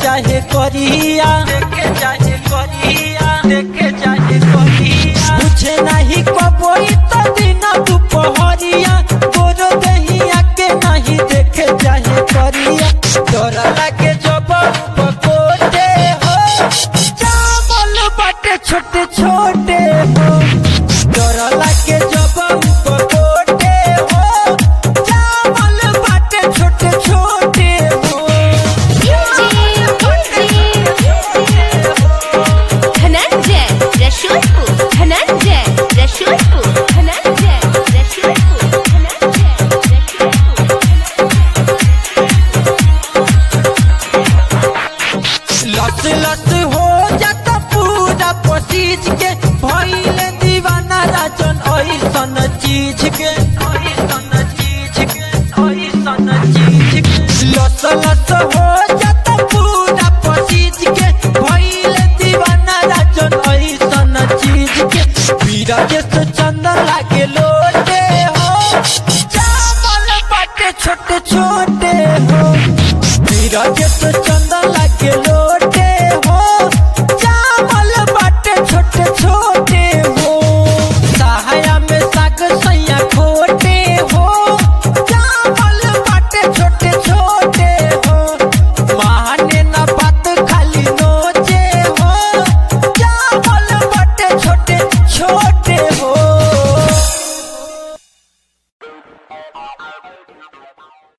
चाहे करिया देखे चाहे करिया देखे चाहे करिया मुझे नहीं कबोई तो दिन दुपहरिया तोरो दहिया के नहीं देखे चाहे करिया तोरा लागे जब पकोटे हो चावल बाटे छोटे छोटे हो तोरा लागे जब पकोटे हो चावल बाटे छोटे छोटे हो धनंजय रसूलपुर धनंजय रसूलपुर धनंजय रसूलपुर धनंजय रसूलपुर लस लस